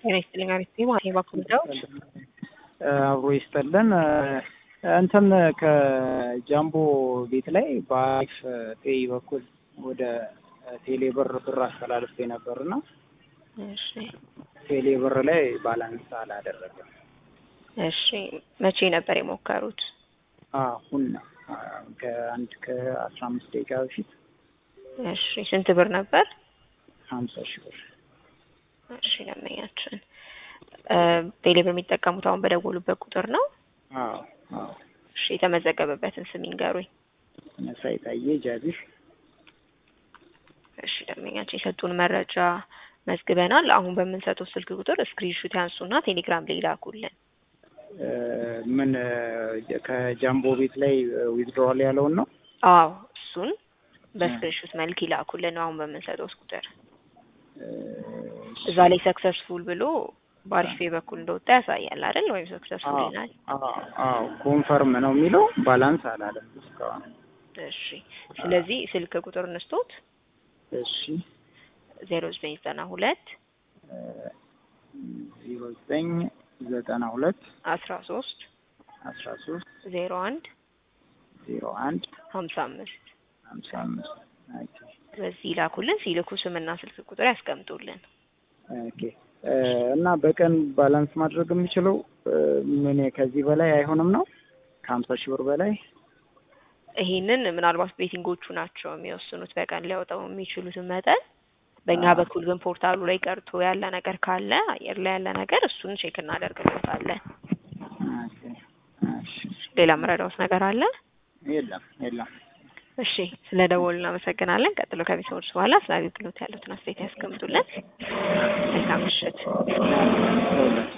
ጤና ይስጥልኝ አሪፍ ማለት ባኩል ዳውድ አብሮ ይስጠልን። እንትን ከጃምቦ ቤት ላይ በአሪፍ ፔይ በኩል ወደ ቴሌ ብር ብር አስተላልፌ ነበርና እሺ ቴሌ ብር ላይ ባላንስ አላደረገም። እሺ መቼ ነበር የሞከሩት? አሁን ነው ከአንድ ከአስራ አምስት ደቂቃ በፊት እሺ ስንት ብር ነበር? ሀምሳ ሺህ ብር እሺ ደንበኛችን ቴሌ ብር የሚጠቀሙት አሁን በደወሉበት ቁጥር ነው? አዎ አዎ እሺ የተመዘገበበትን ስም ይንገሩኝ። መሳይ ታዬ ጃቢር እሺ ደንበኛችን የሰጡን መረጃ መዝግበናል። አሁን በምንሰጠው ስልክ ቁጥር ስክሪንሹት ያንሱና ቴሌግራም ላይ ይላኩልን። ምን ከጃምቦ ቤት ላይ ዊዝድሮዋል ያለውን ነው? አዎ እሱን በስክሪንሹት መልክ ይላኩልን። አሁን በምንሰጠው ቁጥር እዛ ላይ ሰክሰስፉል ብሎ በአሪፌ በኩል እንደወጣ ያሳያል አይደል? ወይም ሰክሰስፉል ይላል። አዎ ኮንፈርም ነው የሚለው ባላንስ አላለም እስካሁን። እሺ ስለዚህ ስልክ ቁጥር እንስቶት እሺ ዜሮ ዘጠኝ ዘጠና ሁለት ዜሮ ዘጠኝ ዘጠና ሁለት አስራ ሶስት አስራ ሶስት ዜሮ አንድ ዜሮ አንድ ሀምሳ አምስት ሀምሳ አምስት ኦኬ በዚህ ይላኩልን። ሲልኩ ስምና ስልክ ቁጥር ያስቀምጡልን። ኦኬ እና በቀን ባላንስ ማድረግ የምችለው ምን ከዚህ በላይ አይሆንም ነው? ከሀምሳ ሺህ ብር በላይ ይሄንን ምናልባት ቤቲንጎቹ ናቸው የሚወስኑት በቀን ሊያወጣው የሚችሉትን መጠን። በእኛ በኩል ግን ፖርታሉ ላይ ቀርቶ ያለ ነገር ካለ አየር ላይ ያለ ነገር እሱን ቼክ እናደርግበታለን። ኦኬ እሺ ሌላ መረዳውት ነገር አለ? የለም የለም። እሺ ስለ ደወሉ እናመሰግናለን። ቀጥሎ ከቤተሰቦች በኋላ ስለ አገልግሎት ያሉትን አስተያየት ያስቀምጡልን። መልካም ምሽት። ለሁለት